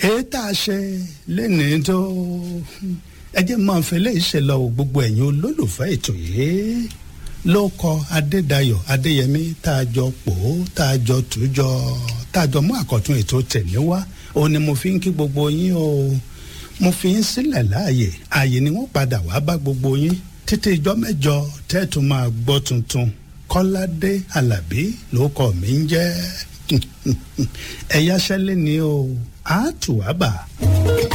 èyí tá a ṣe lẹ́nìí tó ẹ jẹ́ máa fẹ́ lè ṣe lọ o gbogbo ẹ̀yin olólùfẹ́ ètò yìí ló kọ adédayọ̀ adéyẹmí tá a jọ pò ó tá a jọ tùjọ tá a jọ mú àkọ́tún ètò tẹ̀lé wá òun ni mo fi ń kí gbogbo yín o mo fi ń sílẹ̀ láàyè ààyè ni wọ́n padà wá bá gbogbo yín títí ìjọ mẹ́jọ tẹ́ẹ̀tún máa gbọ́ tuntun kọ́ládé alábí ló kọ́ mi ń jẹ́ ẹ̀yáṣẹ́lẹ̀ ni o àátùwábà.